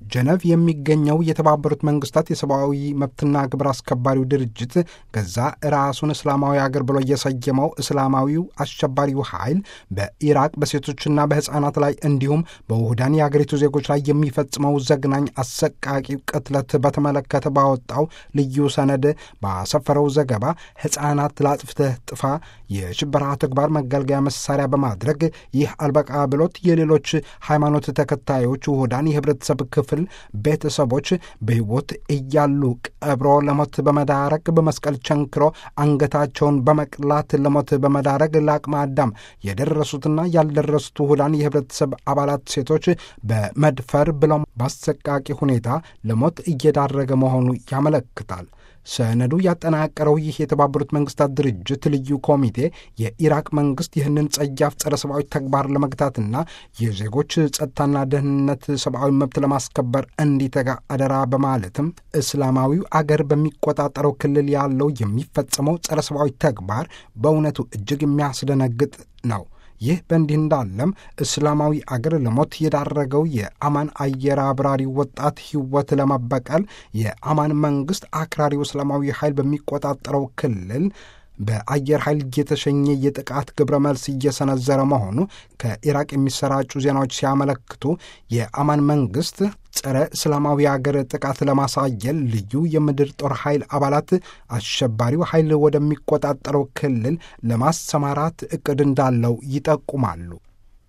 ጀነቭ የሚገኘው የተባበሩት መንግስታት የሰብአዊ መብትና ግብር አስከባሪው ድርጅት ገዛ ራሱን እስላማዊ አገር ብሎ የሰየመው እስላማዊው አሸባሪው ኃይል በኢራቅ በሴቶችና በሕፃናት ላይ እንዲሁም በውህዳን የአገሪቱ ዜጎች ላይ የሚፈጽመው ዘግናኝ አሰቃቂ ቅትለት በተመለከተ ባወጣው ልዩ ሰነድ ባሰፈረው ዘገባ ሕፃናት ላጥፍተህ ጥፋ የሽበራ ተግባር መገልገያ መሳሪያ በማድረግ ይህ አልበቃ ብሎት የሌሎች ሃይማኖት ተከታዮች ውህዳን የህብረተሰብ ክፍል ቤተሰቦች በሕይወት እያሉ ቀብሮ ለሞት በመዳረግ በመስቀል ቸንክሮ አንገታቸውን በመቅላት ለሞት በመዳረግ ለአቅመ አዳም የደረሱትና ያልደረሱት ውህዳን የህብረተሰብ አባላት ሴቶች በመድፈር ብለው በአሰቃቂ ሁኔታ ለሞት እየዳረገ መሆኑ ያመለክታል። ሰነዱ ያጠናቀረው ይህ የተባበሩት መንግስታት ድርጅት ልዩ ኮሚቴ የኢራቅ መንግስት ይህንን ጸያፍ ጸረ ሰብአዊ ተግባር ለመግታትና የዜጎች ጸጥታና ደህንነት ሰብአዊ መብት ለማስከበር እንዲተጋ አደራ በማለትም እስላማዊው አገር በሚቆጣጠረው ክልል ያለው የሚፈጸመው ጸረ ሰብአዊ ተግባር በእውነቱ እጅግ የሚያስደነግጥ ነው። ይህ በእንዲህ እንዳለም እስላማዊ አገር ለሞት የዳረገው የአማን አየር አብራሪ ወጣት ሕይወት ለመበቀል የአማን መንግስት አክራሪው እስላማዊ ኃይል በሚቆጣጠረው ክልል በአየር ኃይል እየተሸኘ የጥቃት ግብረ መልስ እየሰነዘረ መሆኑ ከኢራቅ የሚሰራጩ ዜናዎች ሲያመለክቱ የአማን መንግስት ጸረ እስላማዊ አገር ጥቃት ለማሳየል ልዩ የምድር ጦር ኃይል አባላት አሸባሪው ኃይል ወደሚቆጣጠረው ክልል ለማሰማራት እቅድ እንዳለው ይጠቁማሉ።